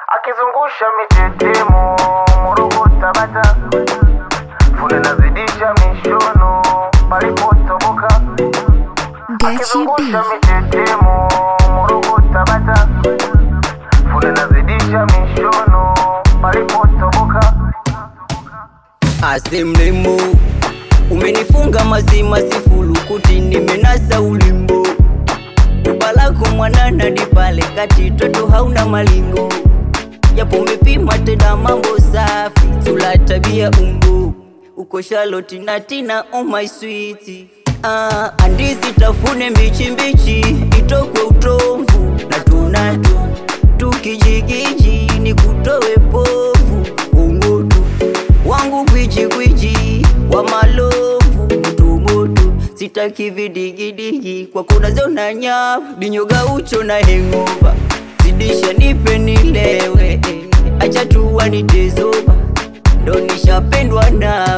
akizungusha mitetemo Morogoro Tabata, fundi nazidisha mishono palipotoboka, Gachi akizungusha B. mitetemo Morogoro Tabata, fundi nazidisha mishono palipotoboka. Ase mrembo umenifunga mazima sifulukuti nimenasa ulimbo ubalako mwanana dipale kati toto hauna malingo japo umepima tena mambo safi tula tabia umbo uko Charlotte na Tina oh my sweet ah, andisi tafune mbichi mbichi itokwe utomvu na tunatu tukijigiji ni kutowe povu ungutu wangu gwiji gwiji wa malovu mtumoto sitaki vidigidigi kwa kuna zona nyavu dinyoga ucho na hengova zidisha nipe nilewe eh. acha tuwa nitezoba ndo nishapendwa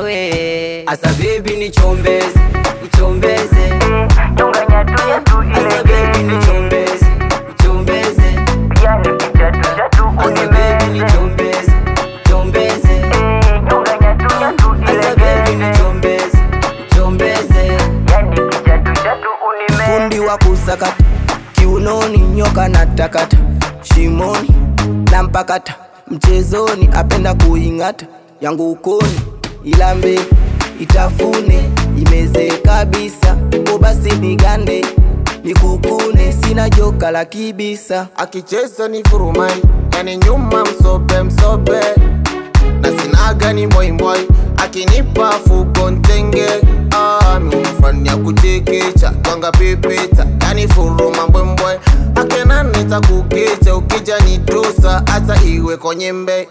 nawe asa bebi nichombeze nichombeze Chunganya tu ya tu asa bebi ile nichombeze nichombeze yani kichatu chatu asa bebi unimeze nichombeze nichombeze Chunganya tu ya tu asa bebi ile nichombeze nichombeze yani kichatu chatu unimeze fundi wa kusakata kiunoni nyoka na takata shimoni na mpakata mchezoni apenda kuing'ata yangu ukoni ilambe itafune imeze kabisa o basi nigande nikukune sina joka la kibisa akicheza ni furumai yani nyuma msobe msobe na sinaga ni mboimboi akinipa fuko ntenge ah, miumfanya kuchekecha twanga pepeta yani furuma mbwembwe akenanita kukecha ukija nitusa hata iwe kwenye mbe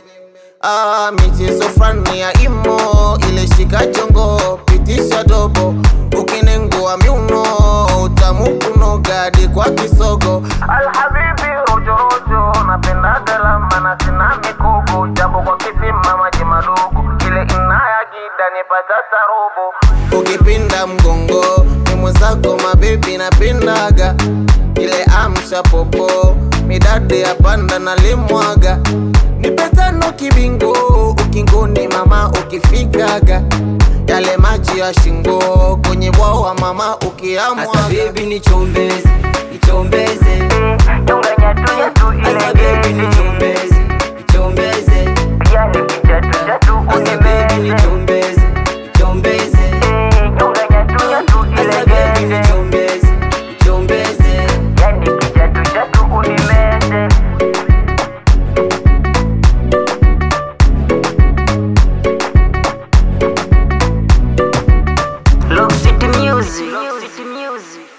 Ah, michezo fulani ya imo ile shika chongo pitisha dobo ukinengua miuno utamu kunogadi kwa kisogo Alhabibi rojo rojo napenda galama na sina mikogo jambo kwa kisima maji madogo ile inayagida nipata tarobo ukipinda mgongo ni mwenzako mabebi napindaga ile amsha popo midade ya panda na limwaga nipetano kibingo ukingoni mama ukifikaga yale maji ya shingo kwenye bwawa mama asa ukiamwaga bebi nichombeze nichombeze Chunganya tu ya tu asa bebi ile nichombeze nichombeze yani kichatu chatu asa bebi unimeze nichombeze nichombeze Chunganya tu ya tu asa bebi ile nichombeze nichombeze yani kichatu chatu unimeze Look City Music. Look City Music.